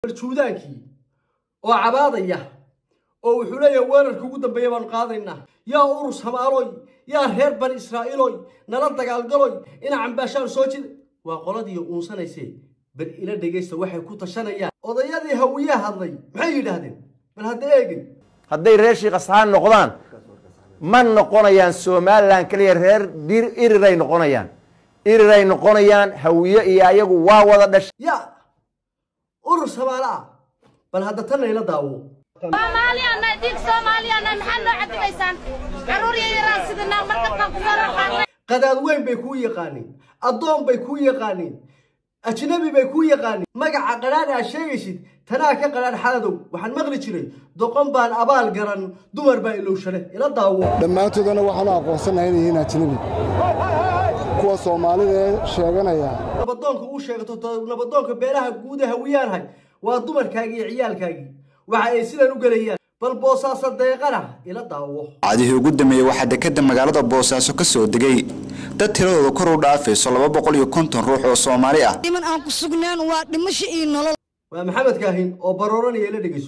barjuudaankii oo cabaadaya oo wuxuu leeyahay weerarka ugu dambeeya baanu qaadaynaa yaa urus hamaaloy yaa reer bani israa'iiloy nala dagaalgaloy ina cambaashaan soo jida waa qoladii uunsanayse bal ila dhegaysta waxay ku tashanayaan odayadii hawiyaa hadlay maxay yidhaahdeen bal hadda eegay hadday reer shiikh asxaan noqdaan ma noqonayaan somalilan keliya reer dir iriray noqonayaan iriray noqonayaan hawiye iyo ayagu waa wada dhashay yaa urus hamaalo ah bal hadda tan layla daawo soomaaliyana dhiig soomaaliyana maxaad noo cadibaysaan caruur yaryaraan sidinaa markabkaan ku soo raqaanay qadaad weyn bay kuu yaqaaniin addoon bay kuu yaqaaniin ajnabi bay kuu yaqaaniin magaca qadhaan aad sheegaysid tanaa ka qadhaan xaladow waxaan maqli jiray doqon baan abaal garan dumar baa ilowshane ila daawo dhammaantoodana waxaanu aqoonsanahay inay yihiin ajnabi kuwa soomaalida ee sheeganaya nabadoonka uu sheegato to- nabadoonka beelaha guuda hawiyaanhay waa dumarkaagii iyo ciyaalkaagii waxa ay sidan u gelayaan bal boosaasa deeqana ila daawo cadihii ugu dambeeyey waxaa dekeda magaalada boosaaso ka soo degay dad tiradooda kor u dhaafayso laba boqol iyo konton ruux oo soomaali ah dhiman aan ku sugnaan waa dhimasho iyo nolol waa maxamed kaahin oo barooranaya ila dhegeyso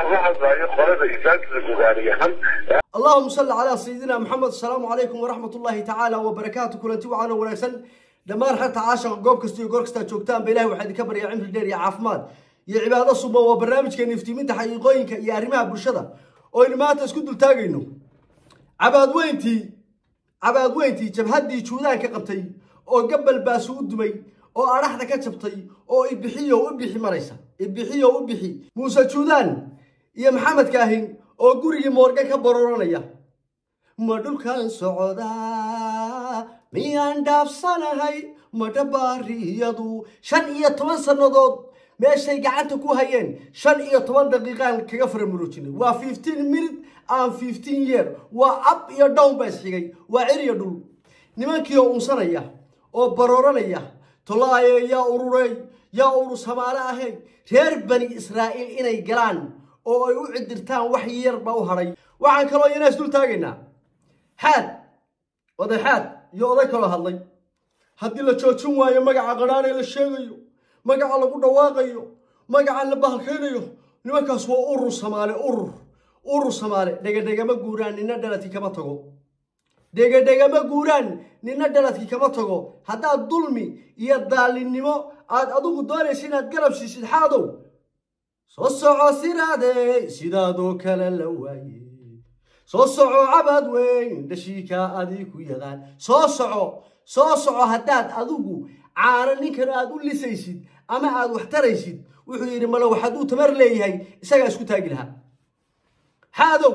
اللهم صل على سيدنا محمد السلام عليكم ورحمة الله تعالى وبركاته كلنتي وعنا ونكسن دمان حتى عاشق قوب كستي قور كستا جوكتان بإله وحد كبر يا عمر دير يا عافماد يا عبادة صبا وبرنامج كان يفتيمين تحقيقوين يا رماها برشدة oo ilmaanta isku dul taagayno cabaad weyntii cabaad weyntii jabhaddii juudaan ka qabtay oo gabal baasu u dumay oo adhaxda ka jabtay oo ibixiyo u bixi maraysa ibixiyo u bixi muuse juudaan iyo maxamed kaahin oo gurigii moorga ka baroranaya ma dhulkan socdaa miyaan dhaafsanahay ma dhabaariyadu shan iyo toban sannadood meeshay gacanta ku hayeen shan iyo toban daqiiqaan kaga faramuroojinay waa fifteen minute aan fifteen year waa up iyo down baa isxigay waa cir iyo dhul nimankii oo unsanaya oo barooranaya tolaaye yaa ururey yaa urus hamaale ahay reer bani israa'iil inay galaan oo ay u cidirtaan wax yar baa u hadhay waxaan kaloo iyana isdul taagaynaa xaad oday xaad iyo oday kaloo hadlay haddii la joojin waayo magaca qadhaanee la sheegayo magaca lagu dhawaaqayo magaca la bahalkaynayo nimankaas waa urur samaale urur urur samaale dhegadhegama guuraan nina dhaladkii kama tago dhegadhegama guuraan nina dhaladkii kama tago haddaad dulmi iyo daalinimo aad adigu doonaysa inaad garab siisid xaadow soo soco siraadey sidaadoo kale la waaye soo soco cabad weyn dhashiikaa adii ku yaqaan soo soco soo soco haddaad adigu caano ninkan aad u lisaysid ama aad wax taraysid wuxuu yidhi male waxaad uu tamar leeyahay isagaa isku taagi lahaa xaadow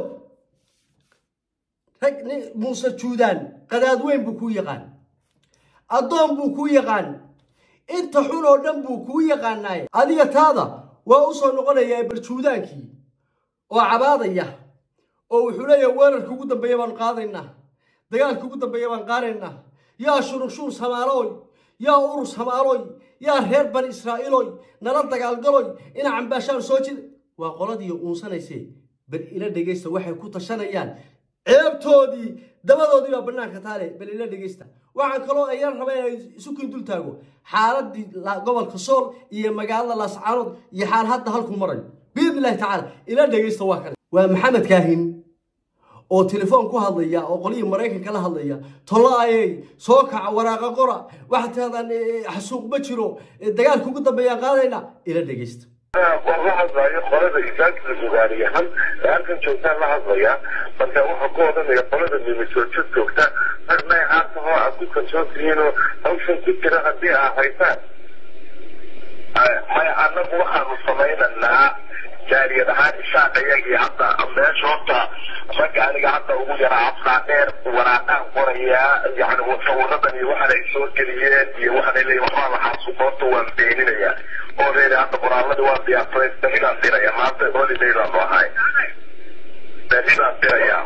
rag ni- muuse juudaan qadaad weyn buu kuu yaqaan addoon buu kuu yaqaan inta xun oo dhan buu kuu yaqaanaaye adiga taada waa u soo noqonayaa baljuudaankii oo cabaadaya oo wuxuu leeyahay weerarka ugu dambeeya baanu qaadaynaa dagaalka ugu dambeeya baan qaadaynaa yaa shururshuur samaalooy yaa urus hamaaloy yaa reer bani israa'iiloy nala dagaalgaloy ina cambaashaan soo jida waa qoladii uunsanayse bal ila dhegaysta waxay ku tashanayaan ceebtoodii dabadoodii baa bannaanka taale bal ila dhegaysta waxaan kaloo ayaan rabaa inay isu kin dul taago xaaladii la- gobolka sool iyo magaalada laascaanood iyo xaal hadda halkuu marayo biidni illahi tacaala ila dhegaysta waa kale waa maxamed kaahin oo telefoon ku hadlaya oo qolihii maraykanka la hadlaya tolaayey soo kaca waraaqa qora waxaad tirahdaan eh, xasuuq ma jiro eh, dagaalka ugu dambeeyaan qaadayna ila dhegaysta waan la hadlayo qolada islaamka gudaaniyahan ee halkan joogtaan la hadlaya marka waxaa ku odhanaya qolada mimisoojo joogta marnay aartahoo aad ku kalsoon tihiinoo hawshan ku jira haddii aa haysaan maya annagu waxaanu samaynaynaa jaariyad ahaan ishaaqayagii hadda meesha horta ragga aniga hadda ugu yaraa afkaa dheer waraaqaan qorayaa yani sawiradan iyo waxaan ay soo geliyeen iyo waxaan ay leeyihin waxbaa lahaa sukoorta waan beeninayaa oo reeri hadda qoraaladii waan diyaarsaday berridaan diraya maanta holiday baanu ahay berridaan diraya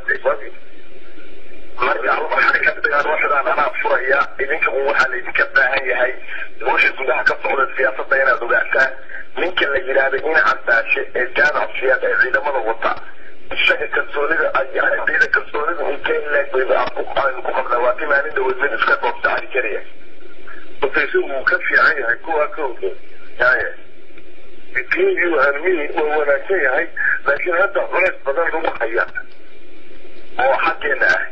marka waxaan ka dhigaan waxdaan anaa furaya idinka un waxaa laydinka baahan yahay nolosha gudaha ka socda siyaasadda inaad ogaataan ninka la yidhaahda ina cambaashe ee jaamac siyaad ee ciidamada wata isaga kalsoonida ciida kalsoonida intee leeg aynu ku qabnaa waa timaanin dhawadmin iska doobta cali kariya hortaysi wuu ka fiican yahay kuwa ka oge yaye kii uhanmi waa wanaagsan yahay laakiin hadda culays badan lagu haya oo xaggeena ah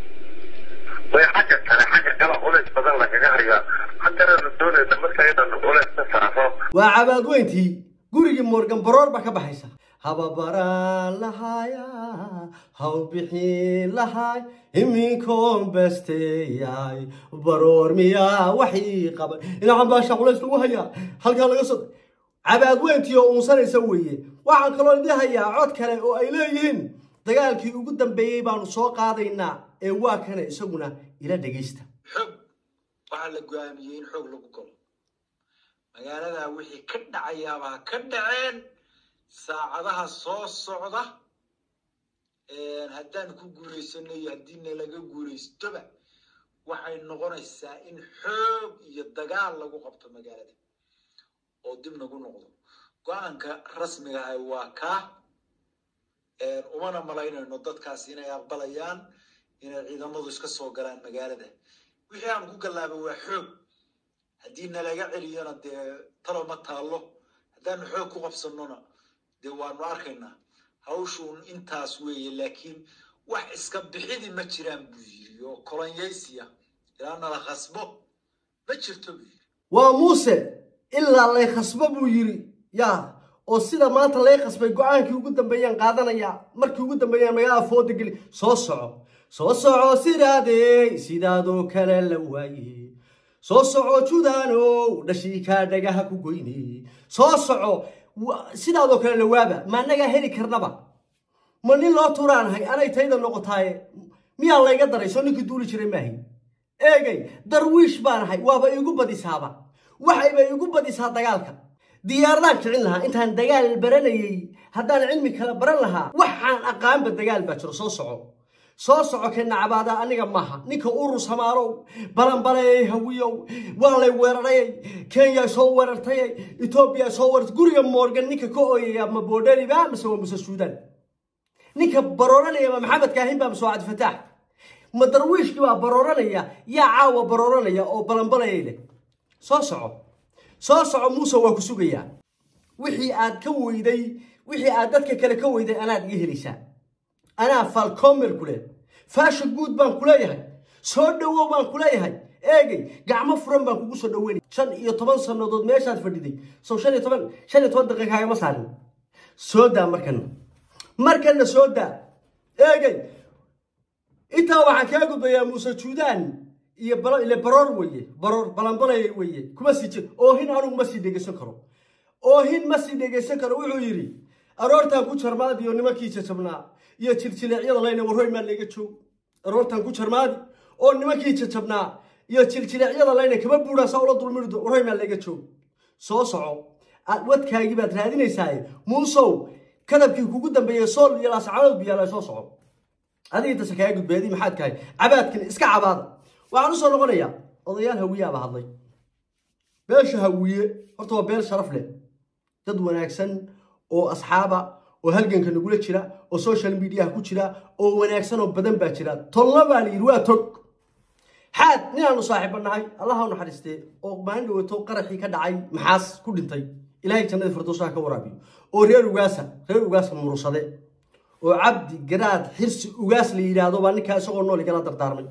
way xagga kale xagga kale culays badan lagaga hayaa haddana la doonayna marka inaan culays ka saaro waa cabaad weyntii gurigii morgan baroor baa ka baxaysa hababaraan lahaaya haw bixin lahaay iminkoon besteeyay baroor miyaa waxii qaban dhinacan baasha culays lagu hayaa halkaa laga soo cabaad weyntii oo uunsanaysa weeye waxaan kaloo idin hayaa cod kale oo ay leeyihiin dagaalkii ugu dambeeyey baanu soo qaadaynaa ee waa kana isaguna ila dhegaysta xoog waxaa la go-aamiyey in xoog lagu galo magaaladaa wixii ka dhacayaabaa ka dhaceen saacadaha soo socda haddaan ku guulaysano iyo haddii nalaga guulaystoba waxay noqonaysaa in xoog iyo dagaal lagu qabto magaalada oo dib nagu noqdo go-aanka rasmiga ah waa kaa umana malaynayno dadkaas inay aqbalayaan inay ciidamadu iska soo galaan magaalada wixii aan ku gallaaba waa xoog haddii nalaga celiyona dee talo ma taallo haddaanu xoog ku qabsanona dee waanu arkaynaa hawshuun intaas weeye laakiin wax iska bixidi ma jiraan buu yiri oo kolonyaysiya ilaa nala khasbo ma jirto buu yiri waa muuse ilaa lay khasbo buu yidhi yaa oo sida maanta lay khasbay go-aankii ugu dambeeyaan qaadanaya markii ugu dambeeyaan magaalada fooda geli soo soco soo soco sidaadey sidaadoo kale la waaye soo soco judaanow dhashii kaa dhagaha ku goyne soo soco sidaadoo kale la waaba ma annagaa heli karnaba ma nin loo turaanahay anay tayda noqotaaye miyaa layga daray soo ninkii duuli jiray maahay eegay darwiish baanahay waaba iigu badisaaba waxayba iigu badisaa dagaalka diyaaradaan kicin lahaa intaan dagaal baranayey haddaan cilmi kale baran lahaa waxaan aqaanba dagaal baa jiro soo soco soo soco keenna cabaada aniga maaha ninka urur samaalow balanbalayay hawiyow waa lay weerarayay kenya soo weerartayay etoobiya soo weerartay guriga morgan ninka ka ooyaya ma boodheriba mise waa muse suudaan ninka barooranaya ma maxamed kaahin baa mise waa cabdifataax ma darwiishkii baa barooranaya yaa caawa barooranaya oo balanbalayay leh soo soco soo soco muuse waa ku sugayaa wixii aad ka weyday wixii aad dadka kale ka weyday anaad iga helaysaa anaa falcomer ku leh faasha guud baan ku leeyahay soo dhowow baan ku leeyahay eegay gacmo furan baan kugu soo dhoweynay shan iyo toban sannadood meeshaad fadhiday sow shan iyo toban shan iyo toban daqiiqa kaagama saarin soo daa markana markana soo daa eegay intaa waxaan kaa gudbayaa muuse juudaan iyo ile baroor weye baroor balanbalay weye kuma sii jir oohin anugu ma sii dhegeysan karo oohin ma sii dhegeysan karo wuxuu yidhi aroortaan ku jarmaadi iyo nimankii jajabnaa iyo jiljileecyada layna warhoy maa layga joog aroortaan ku jarmaadi oo nimankii jajabnaa iyo jiljileecyada layna kama buudhaa saa ula dulmirido warhoy maa layga joog soo soco wadkaagii baad raadinaysaaye muusow kadabkii kugu dambeeyey sool iyo laascadood biyaala soo soco adiga intasa kaa gudbeedi maxaad kahay cabaadkan iska cabaada waxaan usoo noqonayaa odayaal hawiyaaba hadlay beesha hawiye horta waa beel sharaf leh dad wanaagsan oo asxaaba oo halganka nagula jira oo social mediaha ku jira oo wanaagsan oo badan baa jira tolna baa la yidhi waa tog xaad ninaanu saaxiiba nahay allaha u naxariistee oo maalin dhaweeto qaraxii ka dhacay maxaas ku dhintay ilaahay jannada firdowsaha ka waraabiyo oo reer ugaasa reer ugaasa murursade oo cabdi garaad xirsi ugaas la yidhaahdo baa ninkaa isagoo nool igala dardaarmay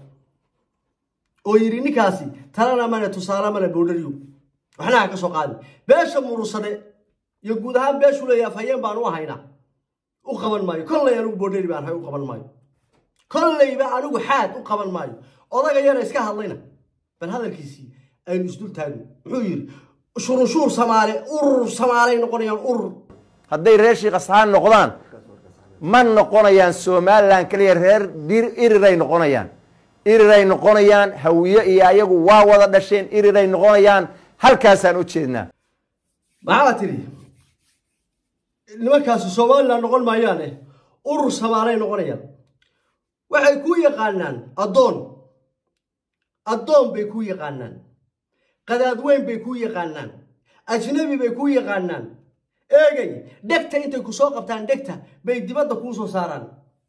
oo yidhi ninkaasi talana male tusaale male boodhariyo waxna ha ka soo qaadi beesha murursade iyo guud ahaan beeshu leeyahay afhayeen baan u ahaynaa u qaban maayo kolley anigu boodheri baan ahay u qaban maayo kolleyba anigu xaad u qaban maayo odaga yara iska hadlayna bal hadalkiisii aynu isdul taagno muxuu yidhi shurunshuur samaale urur samaalay noqonayaan urur hadday reer shiikh asxaan noqdaan ma noqonayaan somalilan keliya reer dir iriray noqonayaan iriray noqonayaan hawiye iyo ayagu waa wada dhasheen iriray noqonayaan halkaasaan u jeednaa maxaa tidhi nimankaasi somalilan noqon maayaane urur samaalay noqonayaan waxay kuu yaqaanaan addoon addoon bay kuu yaqaanaan qadaadweyn bay kuu yaqaanaan ajnabi bay kuu yaqaanaan eegay dhegta intay ku soo qabtaan dhegta bay dibadda kuu soo saaraan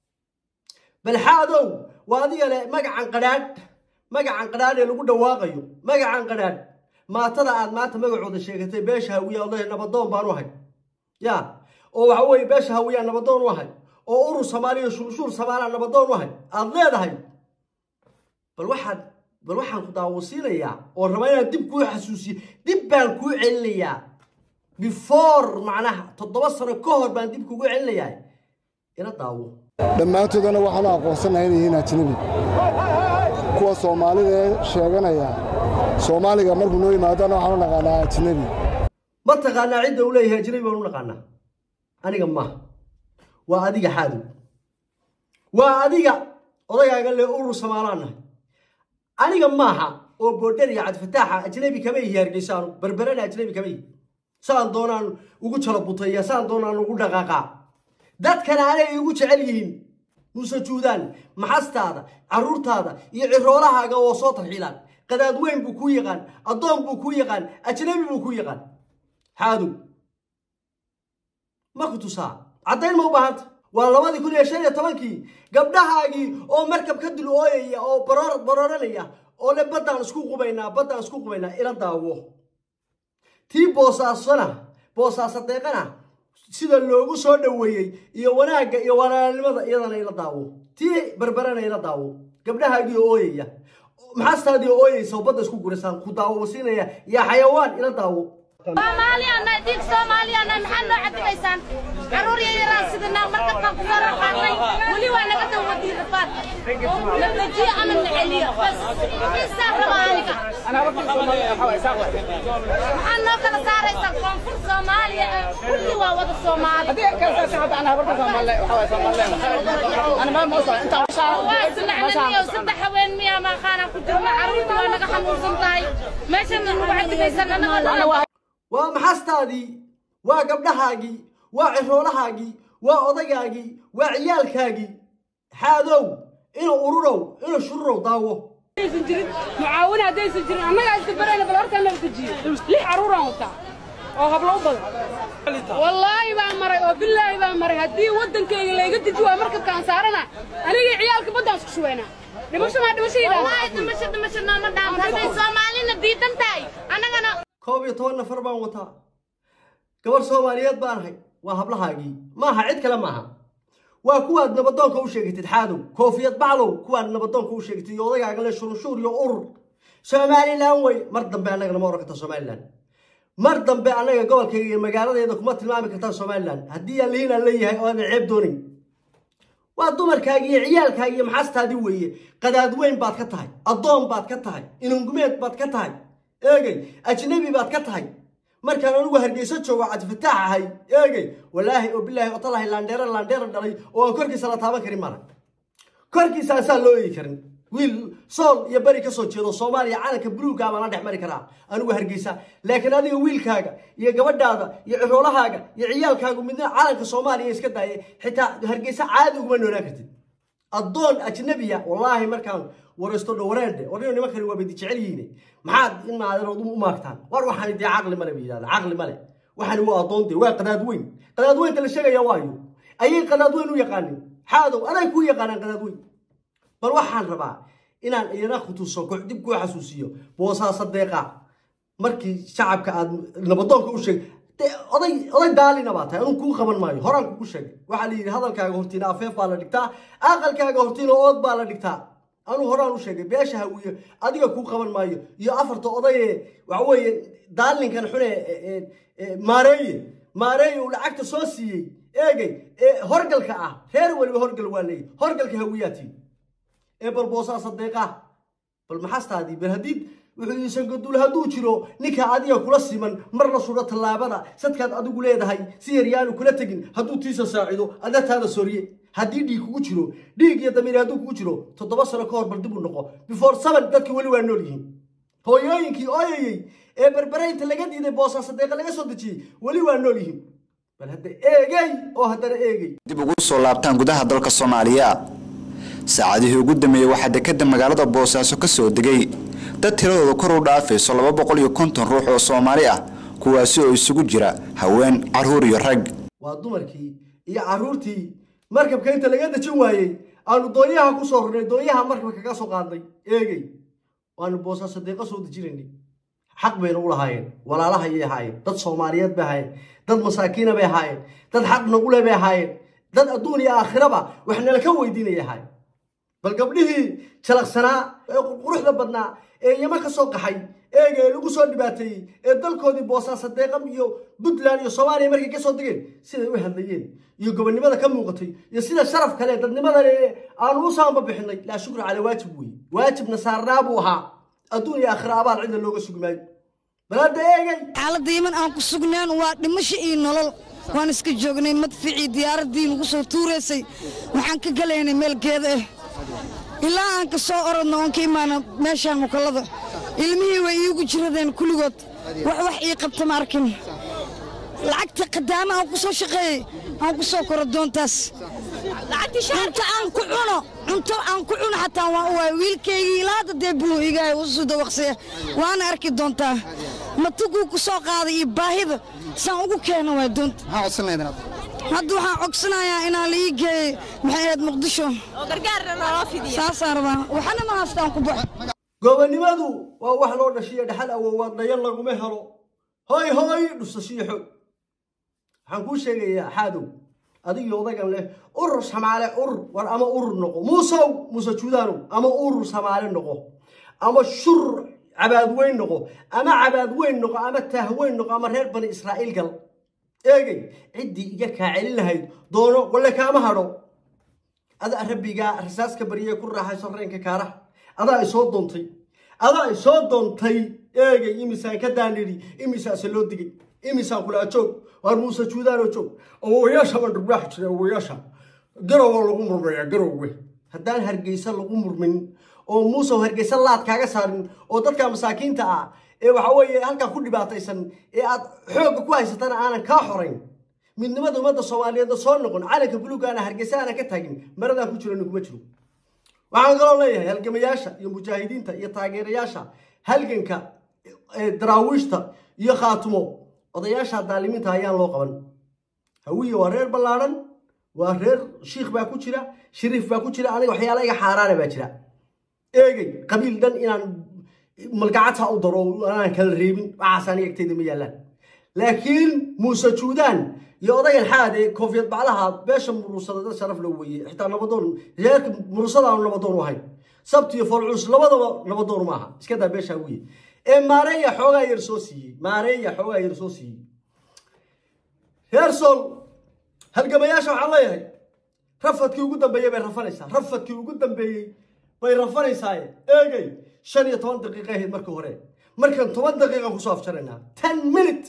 balxaadow waa adiga leh magacan qadhaadh magacan qadhaadh ee lagu dhawaaqayo magacan qadhaadh maatada aad maanta magacooda sheegatay beesha hawiya odahe nabadoon baan u ahay ya oo waxa weeye beesha hawiyaan nabadoon u ahay oo urur soomaaliya shurshuur samaala nabadoon u ahay aad leedahay bal waxaad bal waxaan ku daawasiinayaa oo rabaa inaan dib kuu xasuusiyo dib baan kuu celinayaa before macnaha toddoba sano ka hor baan dib kugu celinayaa ila daawo dhammaantoodana waxaanu aqoonsanahay inay yihiin ajnabi kuwa soomaalida ee sheeganaya soomaaliga markuu noo yimaadana waxaanu naqaanaa ajnabi ma taqaanaa cidda uu leeyahay ajnabi baan u naqaanaa aniga maaha waa adiga xaadow waa adiga odagaaga le urur somaalaan nahay aniga maaha oo boodhar iyo cabdifataaxa ajnabi kama ihi hargeysaanu berberana ajnabi kama ihi saan doonaan ugu jala butaya saan doonaan ugu dhaqaaqaa dadkana anay igu jecel yihiin muuse juudaan maxastaada carruurtaada iyo ciroolahaaga oo soo tarxiilaan qadaad weyn buu kuu yaqaan addoon buu kuu yaqaan ajnabi buu kuu yaqaan xaadow ma ku tusaa caddayn ma u baahanta waa labadii kun iyo shan iyo tobankii gabdhahaagii oo markab ka dul ooyaya oo baroor barooranaya oo le baddaan isku qubaynaa baddaan isku qubaynaa ila daawo tii boosaasona boosaaso deeqana sida loogu soo dhoweeyey iyo wanaagga iyo walaalnimada iyadana ila daawo tii berberana ila daawo gabdhahaagii oo ooyaya maxaastaadii oo ooyeysa oo badda isku gurasaan ku daawo siinaya yaa xayawaan ila daawo soomaaliyaana dhiig soomaaliyaana maxaad noo cadibaysaan carruur yaryaraan sidinaa markabkaan ku soo raqaaqnay weli waa naga dawadiin rafaadka la dejiyo ama la celiyo bas insaa raba aniga maxaad noo kala saaraysaan koonfur soomaaliya kulli waa wada soomaali waa isnacnaniyo saddex haween miyaa maaqaanaan ku jirna carruurta waa naga xanuunsan tahay meeshana nagu cadibaysan anagoo waa maxastaadii waa gabdhahaagii waa ciroolahaagii waa odagaagii waa ciyaalkaagii xaadow inuu ururow inuu shururow daawo mucaawin haddaysan jirin annagaa iska barayna bal horta nala dejiyo lix carruuraan wataa oo hablo u badan wallaahi baan maray oo bilaahi baan maray haddii waddankayga layga deji waa markabkaan saarana anigii ciyaalka baddaan isku shubaynaa dhimasho maa dhimashadii wallaahi dhimasho dhimasho nooma dhaamo hadday soomaalina diidan tahay annagana koob iyo toban nafar baan wataa gabar soomaaliyeed baan ahay waa hablahaagii maaha cid kale maaha waa kuwaad nabadoonka u sheegatid xaadow koofiyad baclow kuwaad nabadoonka u sheegatid iyo odagaaga le shurunshuur iyo urur somalilan wey mar dambe annagana ma oran kartaa somalilan mar dambe annaga gobolkayga iyo magaaladeeda kuma tilmaami kartaan somalilan haddii aan lihiin aan leeyahay oo aanan ceeb doonayn waa dumarkaagi iyo ciyaalkaagi iyo maxaastaadii weeye qadaad weyn baad ka tahay addoon baad ka tahay inungumeed baad ka tahay eegey ajnabi baad ka tahay markaan anugu hargeyso joogo cabdifataax ahay eegey walaahi oo bilaahi oo talahay laandheera laandheera dhalay oo aan korkiisa la taaban karin mara korkiisa asaan loo eegi karin wiil sool iyo beri ka soo jeedo soomaaliya calanka buluuga baan la dhex mari karaa anigu hargeysa laakiin adiga wiilkaaga iyo gabadhaada iyo ciroolahaaga iyo ciyaalkaagu midna calanka soomaaliya iska daaye xitaa hargeysa caadi uguma noolaan kartid addoon ajnabiya wallaahi markaan waraysto dhawareende warniyo nimankani waa badi jecel yihiin maxaad in maaderood u maagtaan war waxaani dee caqli male bay yidhahda caqli male waxaani waa addoon dee waa qadaad weyn qadaad weynta la sheegaya waayo ayay qadaad weyn u yaqaanin xaadow aday kuu yaqaanaan qadaad weyn bal waxaan rabaa inaan iyana khutuuso dib kuu xasuusiyo boosaasa deeqa markii shacabka aad nabadoonka u sheeg oday oday daalina baa tahay anuu kuu qaban maayo horaan kugu sheegay waxaa la yidhi hadalkaaga hortiina afeef baa la dhigtaa aqalkaaga hortiina ood baa la dhigtaa anuu horaan u sheegay beesha hawiye adiga kuu qaban maayo iyo afarta odaye waxa weeye daalinkan xune maareeye maareeye uu lacagta soo siiyey eegey ee horgalka ah reer weliba horgal waa leeyahy horgalka hawiyaatii ee bal boosaasa deeqaa bal maxaastaadii bal haddii wuxuu iisan gaduul hadduu jiro ninka adiga kula siman mar la sudho tallaabada sadkaad adigu leedahay si yaryaanu kula tegin hadduu tiisa saacido adataada sorye haddii dhiig kugu jiro dhiig iyo damiir hadduu kugu jiro toddoba sano ka hor bal dib u noqo before seven dadki weli waa nool yihiin hooyooyinkii ooyayey ee berberaynta laga diiday boosaasa deeqa laga soo dejiyey weli waa nool yihiin bal hadda eegey oo haddana eegey dib ugu soo laabtaan gudaha dalka soomaaliya saacadihii ugu dambeeyey waxaa dekeda magaalada boosaaso ka soo degay dad tiradooda kor u dhaafayso laba boqol iyo konton ruux oo soomaali ah kuwaasi oo isugu jira haween carruur iyo rag waa dumarkii iyo carruurtii markabka inta laga dejin waayey aanu doonyaha ku soo rurnay doonyaha markabka kaga soo qaadnay eegey waanu boosaaso deeqa soo dejinaynay xaq bayna u lahaayeen walaalaha ayay ahaayeen dad soomaaliyeed bay ahaayeen dad masaakiina bay ahaayeen dad xaq nagule bay ahaayeen dad adduun iyo aakhiraba wax nala ka weydiinay ahaayeen bal gabdhihii jalaqsanaa ee quruxda badnaa ee yama ka soo qaxay eega ee lagu soo dhibaateeyey ee dalkoodii boosaaso deeqam iyo puntland iyo soomaaliya markay ka soo degeen siday u hadlayeen iyo gobonnimada ka muuqatay iyo sida sharaf kale dadnimada aanu u saamba bixinay laa shukra calaa waajib weeye waajibna saarnaa buu ahaa adduun iyo aakhira abaal cidna looga sugi maayo bal hadda eegay xaaladda yeman aan ku sugnaan waa dhimasho iyo nolol waan iska joognay madficii diyaaraddii nagu soo tuuraysay waxaan ka galaynay meel geeda ah ilaa aan ka soo orodno oon ka imaana meeshaan mukallada ilmihii way iigu jiradeen kulligood wax wax ii qabta ma arkin lacagta qadaama aan ku soo shaqeeyey aan ku soo koro doontaas cunto aan ku cuno cunto aan ku cuno xataa waan u waay wiilkaygii ilaa hadda dee buu igahay u soo dawaqsaya waana arki doontaa matuguu ku soo qaaday iyo baahida saan ugu keena waay doonta hadda waxaan cogsanayaa inaan la ii geeyey maxay ahayd muqdisho saasaan rabaa waxana ma haastaan ku baxo gobonnimadu waa wax loo dhashiyo dhaxal awoowaad dhayan laguma helo hoy hoy dhusashiyo xoog waxaan kuu sheegayaa xaadow adigii odagan leh urur samaale urur war ama urur noqo muusow muuse juudaanow ama urur samaale noqo ama shur cabaadweyn noqo ama cabaadweyn noqo ama taahweyn noqo ama reer bani israa'iil gal eegay ciddii iga kaa celin lahayd doono walle kaama hadho adaa rabbigaa rasaaska baryee ku raaxayso reenka kaaraha adaa ay soo doontay adaa ay soo doontay eegay imisaan ka daanidhi imisaase loo digay imisaan kulaa joog waar muuse juudaanoo joog awowayaasha baan dhurbaaxi jiray awowayaasha garowa lagu murmayaa garowe haddaan hargeysa lagu murmin oo muuse hargeysa laad kaaga saarin oo dadka masaakiinta ah ee waxa weeye halkaa ku dhibaataysan ee aad xoogga ku haysatana aanan kaa xorayn midnimada ummadda soomaaliyeedna soo noqon calanka buluugaana hargeysa aanan ka taagin maradaan ku jirani kuma jiro waxaan kaloo leeyahay halgamayaasha iyo mujaahidiinta iyo taageerayaasha halganka daraawiishta iyo khaatumo odayaasha daalimiinta ayaan loo qaban hawiye waa reer ballaadhan waa reer shiikh baa ku jira shariif baa ku jira aniga waxyaala iga xaaraana baa jira eegay qabiil dhan inaan malgacadta u daro aanan kala reebin waxaas aniga agteyda ma yaallaan laakiin muuse juudaan iyo odagan xaad ee koofiyad baclaha beesha muruusada dad sharaf loo weeye xitaa nabadoon reerka murusadaanu nabadoon u ahayn sabti iyo foolculus labadaba nabadoon maaha iska daa beesha wiye ee maareeya xoogaa yar soo siiyey maareeya xoogaa yar soo siiyey reer sool halgamayaasha waxaan leeyahay rafadkii ugu dambeeyey bay rafanaysaa rafadkii ugu dambeeyey bay rafanaysaaye eegay shan iyo toban daqiiqa ahayd markii hore markaan toban daqiiqan kusoo afjaraynaa ten minute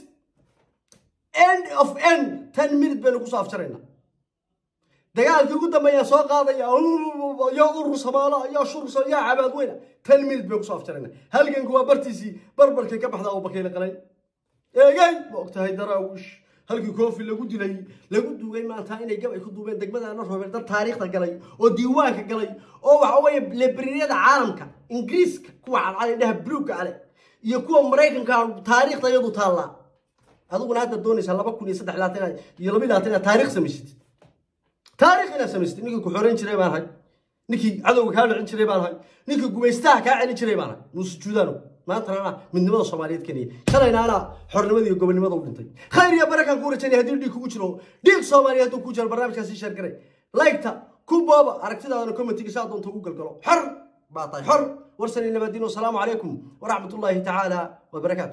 end of end ten minute baynu kusoo afjaraynaa dagaalkii ugu dambeeyaa soo qaadaya yaa urur samaalo yaa shursa yaa cabaad weyna ten minute baynu kusoo afjaraynaa halganku waa bartiisii barbarkay ka baxda abubakiila qalay eegay ma ogtahay daraawish halkii koofi lagu dilay lagu duugay maanta inay gab ay ku duubeen degmadaana roobeen dad taariikhda galay oo diiwaanka galay oo waxa weeye lebriyada caalamka ingiriiska kuwa cadcad dhaha buluugga ale iyo kuwa maraykanka taariikhda iyadu taallaa adiguna hadda doonaysaa laba kun iyo saddex labaatan iyo laba labaatan inaad taariikh samaysatid taariikh inaad samaysatid ninkii ku xoreyn jiray baan ahay ninkii cadowga kaa dhicin jiray baan ahay ninkii gumaystaha kaa celin jiray baan ahay muuse juudaano maantana anaa midnimada soomaaliyeed keniya shalayna anaa xornimada iyo gobonnimada u dhintay khayr iyo barakaan ku rajaynaya haddii dhiig kugu jiro dhiig soomaaliya hadduu ku jiro barnaamijkaas sii sheer garay laygta ku booba aragtidaadana commentiga saa doonta ugu galgalo xor baa tahay xor warsan iyo nabadiin wasalaamu calaykum waraxmatullaahi tacaala wabarakaatu